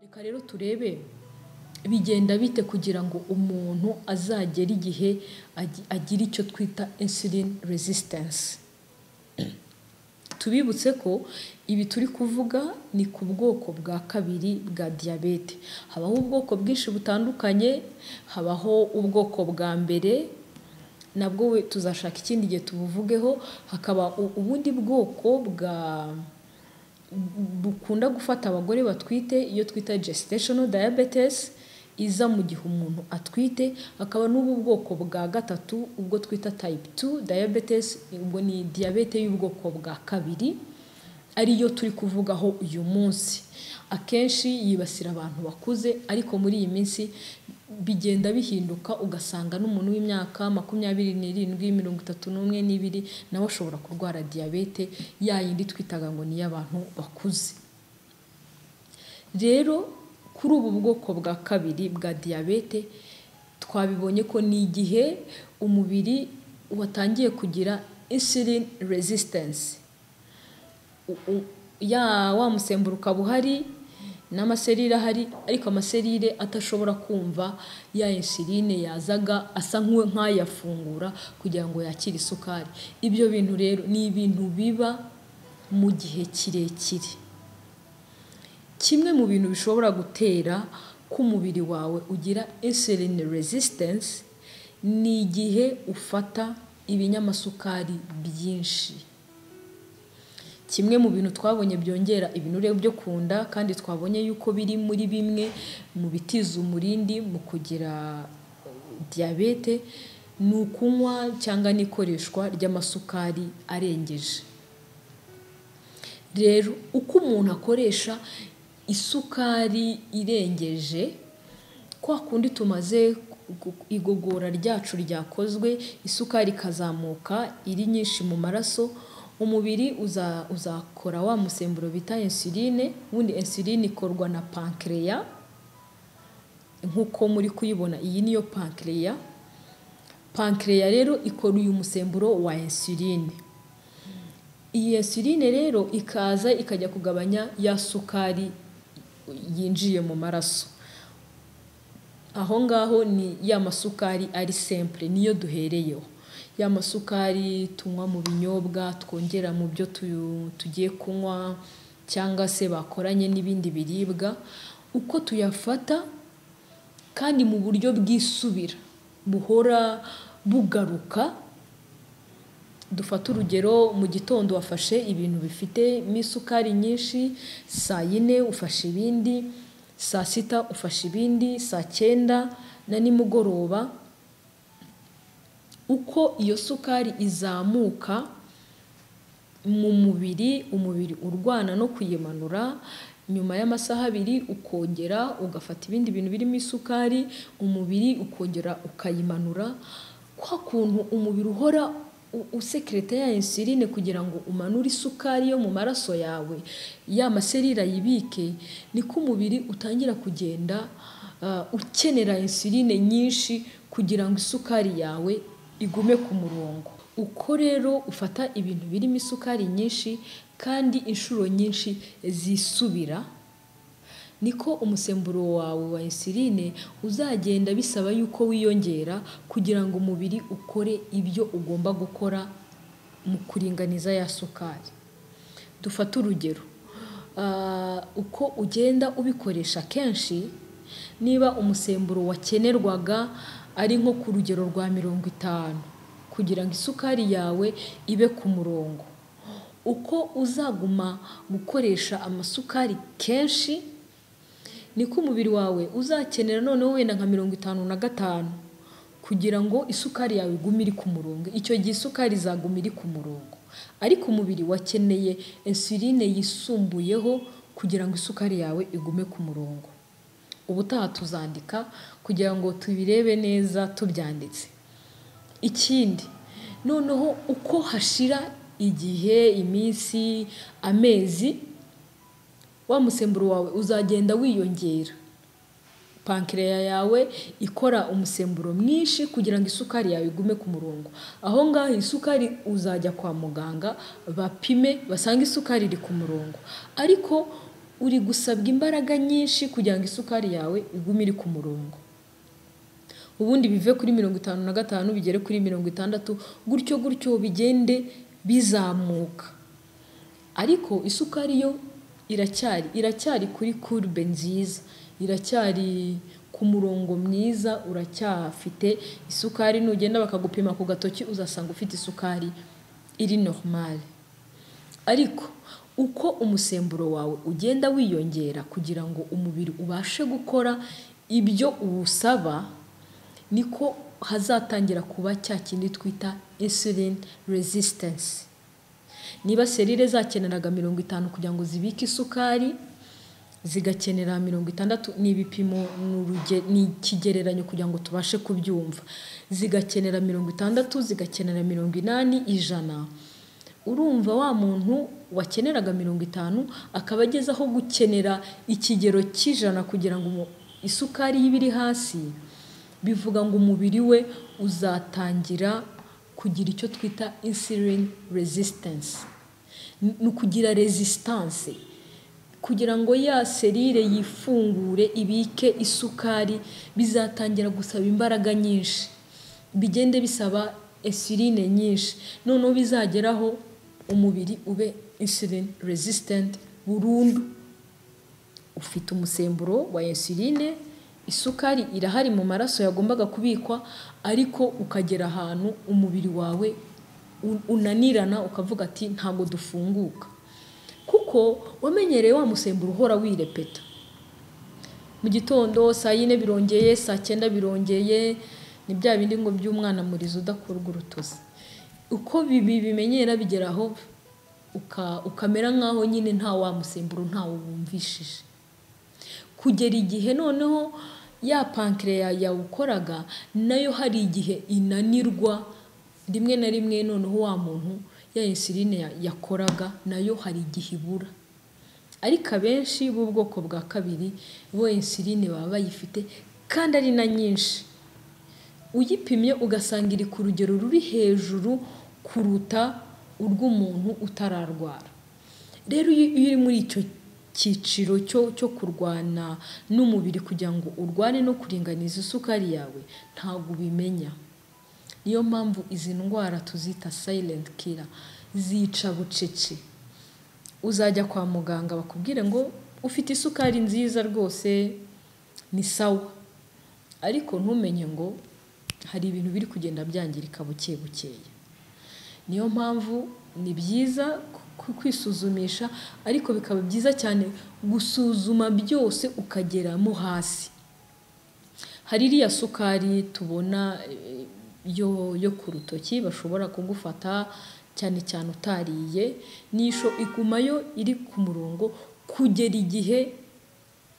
Reka rero turebe bigenda bite kugira ngo umuntu azagere igihe agi- agira icyo twita insulin resistance. Tubibutse ko ibi turi kuvuga ni ku bwoko bwa kabiri bwa diyabete. Habaho ubwoko bwinshi butandukanye, habaho ubwoko bwa mbere nabwo we- tuzashaka ikindi gihe tubuvugeho, hakaba u- ubundi bwoko bwa bukunda gufata abagore batwite iyo twita gestational diabetes iza mu gihe umuntu atwite, hakaba n'ubu bwoko bwa gatatu ubwo twita type 2 diabetes, ubwo ni diyabete y'ubwoko bwa kabiri, ariyo turi kuvugaho uyu munsi. Akenshi yibasira abantu bakuze ariko muri iyi minsi bigenda bihinduka ugasanga n'umuntu w'imyaka makumyabiri n'irindwi, mirongo itatu n'umwe n'ibiri na we ashobora kurwara diyabete ya yindi twitaga ngo ni iy'abantu bakuze. Rero kuri ubu bwoko bwa kabiri bwa diyabete twabibonye ko ni igihe umubiri watangiye kugira insulin resistance. U- u- ya wa musemburo ukaba uhari n'amaserire ahari ariko amaserire atashobora kumva ya insuline yazaga asa nk'u- nk'ayafungura kugira ngo yakire isukari. Ibyo bintu rero ni ibintu biba mu gihe kirekire. Kimwe mu bintu bishobora gutera ko umubiri wawe ugira insulin resistance ni igihe ufata ibinyamasukari byinshi. Kimwe mu bintu twabonye byongera ibinure byo ku nda kandi twabonye yuko biri muri bimwe mu bitiza umurindi mu kugira diyabete ni ukunywa cyangwa n'ikoreshwa ry'amasukari arengeje. Rero uko umuntu akoresha isukari irengeje, kwa kundi tumaze gu- gu- igogora ryacu ryakozwe isukari ikazamuka iri nyinshi mu maraso, umubiri uza, uzakora wa musemburo bita insuline, ubundi insuline ikorwa na pancreas, nk'uko muri kuyibona iyi niyo pancreas, pancreas rero ikora uyu musemburo wa insuline. Iyi insuline rero ikaza ikajya kugabanya ya sukari yinjiye mu maraso. Aho ngaho ni ya masukari ari simple niyo duhereyeho. Ya masukari tunywa mu binyobwa, twongera mu byo tu- tugiye kunywa cyangwa se bakoranye n'ibindi biribwa, uko tuyafata kandi mu buryo bwisubira buhora bugaruka dufate urugero mu gitondo wafashe ibintu bifitemo isukari nyinshi, saa yine ufashe ibindi, saa sita ufashe ibindi, saa cyenda na nimugoroba, uko iyo sukari izamuka mu mubiri, umubiri urwana no kuyimanura, nyuma y'amasaha abiri ukongera ugafata ibindi bintu birimo isukari, umubiri ukongera ukayimanura, kwa kuntu umubiri uhora u- usekereta ya insuline kugira ngo umanure isukari yo mu maraso yawe, ya maserire ayibike, niko umubiri utangira kugenda ah, ukenera insuline nyinshi kugira ngo isukari yawe igume ku murongo. Uko rero ufata ibintu birimo isukari nyinshi kandi inshuro nyinshi zisubira, niko umusemburo wawe wa insuline uzagenda bisaba yuko wiyongera kugira ngo umubiri ukore ibyo ugomba gukora mu kuringaniza ya sukari. Dufate urugero, ah, uko ugenda ubikoresha kenshi, niba umusemburo wakenerwaga ari nko ku rugero rwa mirongo itanu kugira ngo isukari yawe ibe ku murongo. Uko uzaguma gukoresha amasukari kenshi, niko umubiri wawe uzakenera noneho wenda nka mirongo itanu na gatanu kugira ngo isukari yawe igume iri ku murongo. Icyo gihe isukari izaguma iri ku murongo. Ariko umubiri wakeneye insuline yisumbuyeho kugira ngo isukari yawe igume ku murongo. Ubutaha tuzandika kugira ngo tubirebe neza tubyanditse. Ikindi, noneho uko hashira igihe, iminsi, amezi, wa musemburo wawe uzagenda wiyongera. Pancreas yawe ikora umusemburo mwinshi kugira ngo isukari yawe igume ku murongo. Aho ngaho isukari uzajya kwa muganga bapime basange isukari iri ku murongo. Ariko uri gusabwa imbaraga nyinshi kugira ngo isukari yawe igume iri ku murongo ubundi bive kuri mirongo itanu na gatanu bigere kuri mirongo itandatu gutyo gutyo bigende bizamuka ariko isukari yo iracyari iracyari kuri kurube nziza iracyari ku murongo mwiza uracyafite isukari nugenda bakagupima ku gatoki uzasanga ufite isukari iri normale ariko uko umusemburo wawe ugenda wiyongera kugira ngo umubiri ubashe gukora ibyo uwusaba niko hazatangira kuba cya kindi twita insulin resistance niba serire zakeneraga mirongo itanu kugira ngo zibike isukari zigakenera mirongo itandatu ni ibipimo ni ikigereranyo kugira ngo tubashe kubyumva zigakenera mirongo itandatu zigakenera mirongo inani ijana urumva wa muntu wakeneraga mirongo itanu akaba ageze aho gukenera ikigero cy'ijana kugira ngo isukari ibe iri hasi bivuga ngo umubiri we uzatangira kugira icyo twita insulin resistance ni ukugira resistance kugira ngo ya serire yifungure ibike isukari bizatangira gusaba imbaraga nyinshi bigende bisaba insuline nyinshi noneho bizageraho umubiri ube insulin resistant burundu ufite umusemburo wa insuline isukari irahari mu maraso yagombaga kubikwa ariko ukagera ahantu umubiri wawe unanirana ukavuga ati ntabwo dufunguka kuko wamenyereye wa musemburo uhora wirepeta mu gitondo saa yine birongeye saa cyenda birongeye ni bya bindi ngo by'umwana murizo udakurwa urutozi uko bibi bimenyera bigeraho ukamera nk'aho nyine nta wa musemburo ntawo wumvishije kugera igihe noneho ya pankereya yawukoraga nayo hari igihe inanirwa rimwe na rimwe noneho wa muntu ya insuline yakoraga nayo hari igihe ibura ariko abenshi b'ubwoko bwa kabiri bo insuline baba bayifite kandi ari na nyinshi uyipimye ugasanga iri ku rugero ruri hejuru kuruta urw'umuntu utararwara rero iyo uri muri icyo cyiciro cyo kurwana n'umubiri kugira ngo urwane no kuringaniza isukari yawe ntabwo ubimenya niyo mpamvu izi ndwara tuzita silent killer zica bucece uzajya kwa muganga bakubwire ngo ufite isukari nziza rwose ni sawa ariko ntumenye ngo hari ibintu biri kugenda byangirika buke bukeya niyo mpamvu ni byiza kwisuzumisha ariko bikaba byiza cyane gusuzuma byose ukageramo hasi hari iriya sukari tubona yo yo ku rutoki bashobora kugufata cyane cyane utariye nisho iguma yo iri ku murongo kugera igihe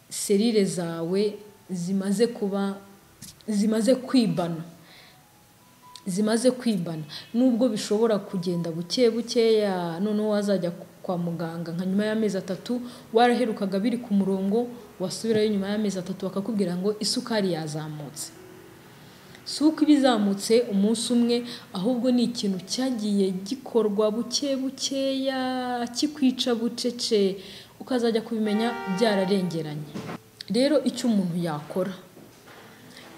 serire zawe zimaze kuba zimaze kwibana zimaze kwibana nubwo bishobora kugenda buke bukeya noneho wazajya kwa muganga nka nyuma y'amezi atatu waraherukaga biri ku murongo wasubirayo nyuma y'amezi atatu bakakubwira ngo isukari yazamutse si uko iba izamutse umunsi umwe ahubwo ni ikintu cyagiye gikorwa buke bukeya kikwica bucece ukazajya kubimenya byararengeranye rero icyo umuntu yakora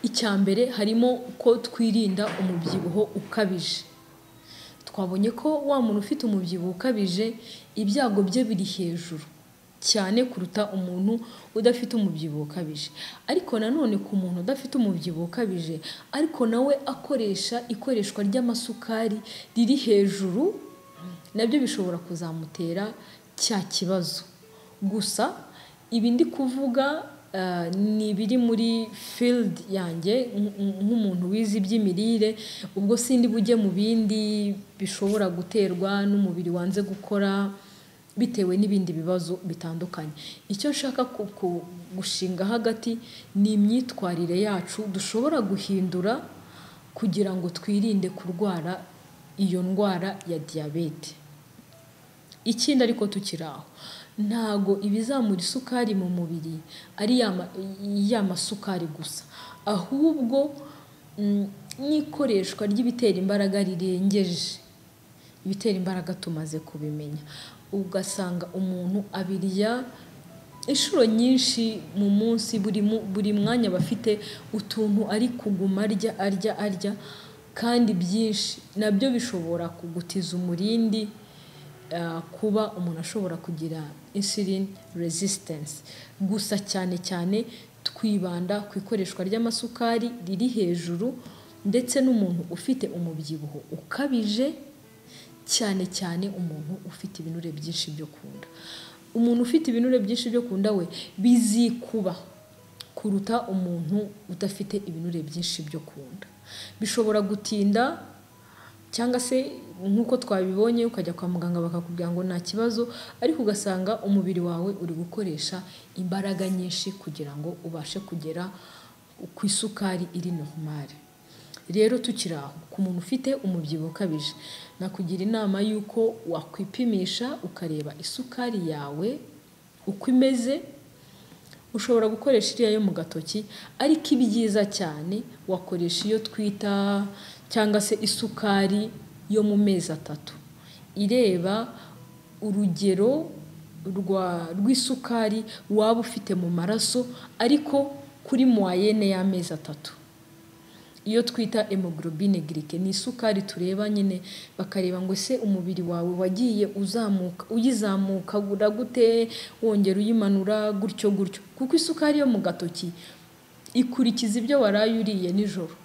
icya mbere harimo ko twirinda umubyibuho ukabije twabonye ko wa muntu ufite umubyibuho ukabije ibyago bye biri hejuru cyane kuruta umuntu udafite umubyibuho ukabije ariko nanone ku muntu udafite umubyibuho ukabije ariko nawe akoresha ikoreshwa ry'amasukari riri hejuru nabyo bishobora kuzamutera cya kibazo gusa ibi ndi kuvuga ni ibiri muri field yanjye nk'umuntu wize iby'imirire ubwo sindi bujye mu bindi bishobora guterwa n'umubiri wanze gukora bitewe n'ibindi bibazo bitandukanye icyo nshaka gushinga hagati ni imyitwarire yacu dushobora guhindura kugira ngo twirinde kurwara iyo ndwara ya diyabete ikindi ariko tukiri aho ntago ibizamura isukari mu mubiri ari ya masukari gusa ahubwo n'ikoreshwa ry'ibitera imbaraga rirengeje ibitera imbaraga tumaze kubimenya ugasanga umuntu abirya inshuro nyinshi mu munsi buri mu- buri mwanya aba afite utuntu ari kuguma arya arya arya kandi byinshi nabyo bishobora kugutiza umurindi ah, kuba umuntu ashobora kugira insulin resistance gusa cyane cyane twibanda ku ikoreshwa ry'amasukari riri hejuru ndetse n'umuntu ufite umubyibuho ukabije cyane cyane umuntu ufite ibinure byinshi byo kunda umuntu ufite ibinure byinshi byo kunda we bizikuba kuruta umuntu udafite ibinure byinshi byo kunda bishobora gutinda cyangwa se nk'uko twabibonye ukajya kwa muganga bakakubwira ngo nta kibazo ariko ugasanga umubiri wawe uri gukoresha imbaraga nyinshi kugira ngo ubashe kugera ku isukari iri normale rero tukiri aho ku muntu ufite umubyibuho ukabije nakugira inama y'uko wakwipimisha ukareba isukari yawe uko imeze ushobora gukoresha iriya yo mu gatoki ariko ibyiza cyane wakoresha iyo twita cyangwa se isukari yo mu mezi atatu ireba urugero rwa- rw'isukari waba ufite mu maraso ariko kuri muwayene y'amezi atatu iyo twita hemoglobine glyque ni isukari tureba nyine bakareba ngo ese umubiri wawe wagiye uzamuka uyizamuka gura gute wongera uyimanura gutyo gutyo kuko isukari yo mu gatoki ikurikiza ibyo waraye uriye nijoro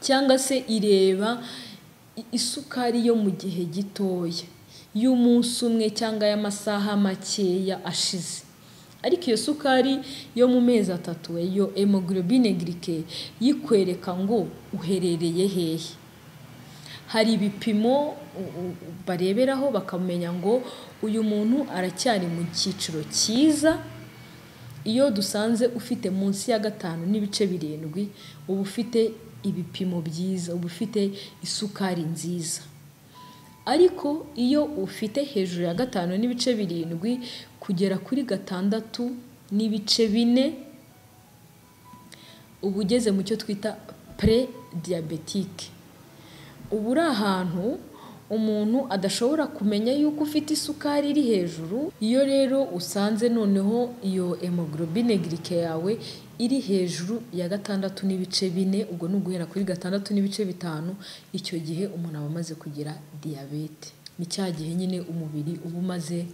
cyangwa se ireba i- isukari yo mu gihe gitoya y'umunsi umwe cyangwa y'amasaha makeya ashize ariko iyo sukari yo mu mezi atatu yo hemoglobine glyque yikwereka ngo uherereye hehe hari ibipimo u- u- bareberaho bakamenya ngo uyu muntu aracyari mu cyiciro cyiza iyo dusanze ufite munsi ya gatanu n'ibice birindwi uba ufite ibipimo byiza uba ufite isukari nziza ariko iyo ufite hejuru ya gatanu n'ibice birindwi kugera kuri gatandatu n'ibice bine uba ugeze mu cyo twita pre diabetike uba uri ahantu umuntu adashobora kumenya yuko ufite isukari iri hejuru iyo rero usanze noneho iyo hemoglobine glyque yawe iri hejuru ya gatandatu n'ibice bine ubwo ni uguhera kuri gatandatu n'ibice bitanu icyo gihe umuntu aba amaze kugira diyabete ni cya gihe nyine umubiri uba umaze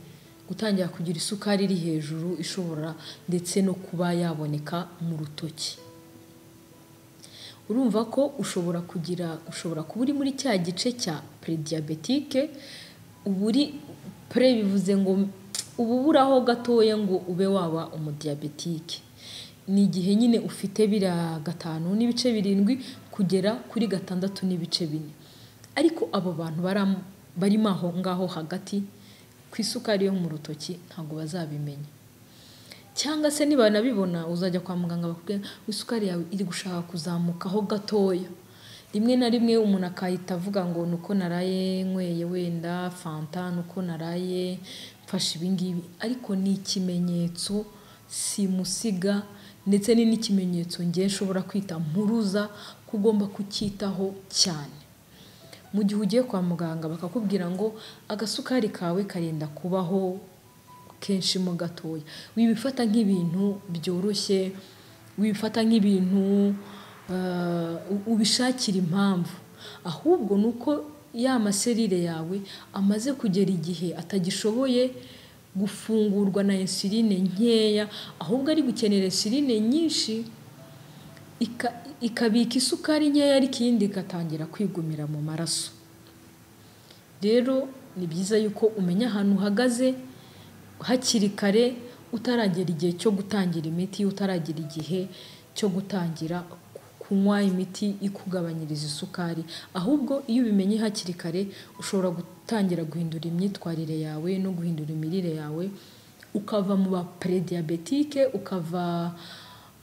gutangira kugira isukari iri hejuru ishobora ndetse no kuba yaboneka mu rutoki urumva ko ushobora kugira ushobora kuba uri muri cya gice cya prediyabetike uba uri pre bivuze ngo uba uburaho gatoya ngo ube waba umudiyabetike ni igihe nyine ufite biriya gatanu n'ibice birindwi kugera kuri gatandatu n'ibice bine ariko abo bantu bara- barimo aho ngaho hagati ku isukari yo mu rutoki ntabwo bazabimenya cyangwa se nibanabibona uzajya kwa muganga bakubwira ngo isukari yawe iri gushaka kuzamukaho gatoya rimwe na rimwe umuntu akahita avuga ngo ni uko naraye nyweye wenda fanta ni uko naraye mfashe ibingibi ariko ni ikimenyetso simusiga ndetse ni n'ikimenyetso ngewe nshobora kwita mpuruza ko ugomba kucyitaho cyane mu gihe ugiye kwa muganga bakakubwira ngo agasukari kawe karenda kubaho kenshi mo gatoya wibifata nk'ibintu byoroshye wibifata nk'ibintu eh, u- ubishakira impamvu ahubwo ni uko ya maserire yawe amaze kugera igihe atagishoboye gufungurwa na insuline nkeya ahubwo ari gukenera insuline nyinshi ika- ikabika isukari nkeya ariko iyindi igatangira kwigumira mu maraso rero ni byiza yuko umenya ahantu uhagaze hakiri kare utaragera igihe cyo gutangira imiti utaragera igihe cyo gutangira kunywa imiti ikugabanyiriza isukari ahubwo iyo ubimenye hakiri kare ushobora gutangira guhindura imyitwarire yawe no guhindura imirire yawe ukava mu ba prediyabetike ukava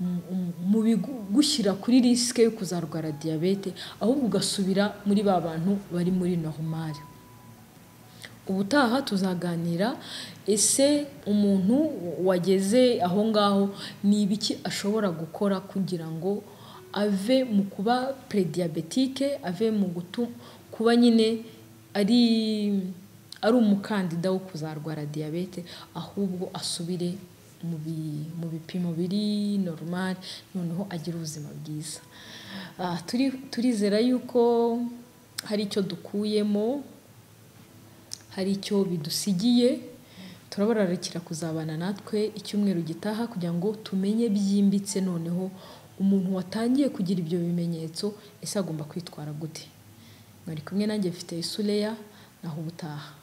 mu- mu- mu bigushyira kuri risike yo kuzarwara diyabete ahubwo ugasubira muri ba bantu bari muri normale ubutaha tuzaganira ese umuntu wageze aho ngaho ni ibiki ashobora gukora kugira ngo ave mu kuba prediyabetike ave mu gutu kuba nyine ari ari umukandida wo kuzarwara diyabete ahubwo asubire mu bi- mu bipimo biri normal noneho agire ubuzima bwiza Ah, turi- turizera yuko hari icyo dukuyemo hari icyo bidusigiye turabararikira kuzabana natwe icyumweru gitaha kugira ngo tumenye byimbitse noneho umuntu watangiye kugira ibyo bimenyetso ese agomba kwitwara gute mwari kumwe nanjye mfite isuleya naho ubutaha